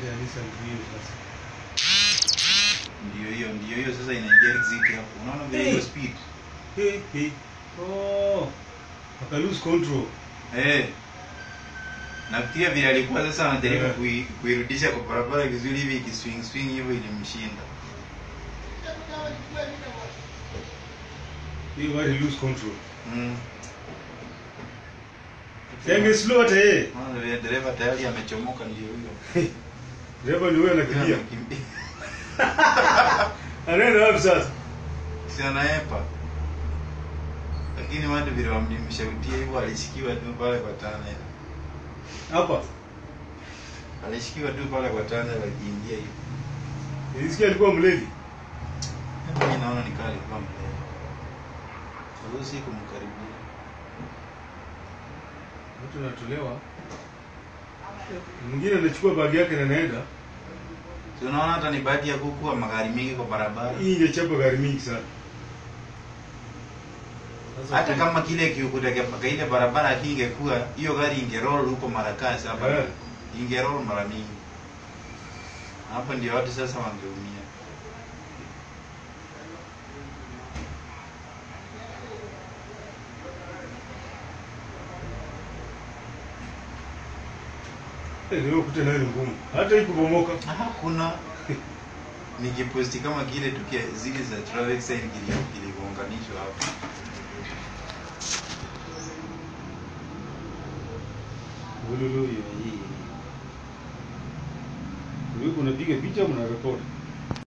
Gari ya Nissan Brio sasa. Ndio hiyo, ndio hiyo sasa inaingia exit hapo. Unaona vile hiyo Hey. speed? Hey, hey. Oh. Aka lose control. Eh. Nafikiria vile alikuwa sasa anajaribu Yeah. kui, kuirudisha kwa barabara vizuri hivi ikiswing swing hivyo ilimshinda. Hiyo gari lose control. Mm. Sasa slow hata yeye. Maana vile dereva tayari amechomoka ndio huyo. Dereva ni wewe anakimbia. Anakimbia. Anaenda wapi sasa? Si anaepa. Lakini watu vile wamlimshautia hivyo alishikiwa tu pale kwa tana. Hapa. Alishikiwa tu pale kwa tana wakiingia hivi. Nilisikia alikuwa mlevi. Mimi naona ni kali alikuwa mlevi. Sasa si kumkaribia. Watu wanatolewa. Mwingine anachukua bagi yake na anaenda. Si unaona hata ni bahati ya kukuwa magari mengi kwa barabara. Hii ingechapa gari mingi sana. Sasa Hata kuna- kama kile kiukuta kwa ile barabara hii ingekuwa hiyo gari ingeroll huko Marakasi hapa. Eh. Ingeroll mara mingi. Hapa ndio watu sasa wangeumia. Eh, leo kuta nayo ni ngumu. Hata hii kubomoka. Hakuna nikiposti kama kile tukia zile za traffic sign kili- kilivyounganishwa hapo. Ululu hiyo hii. Wewe unapiga picha au unarekodi?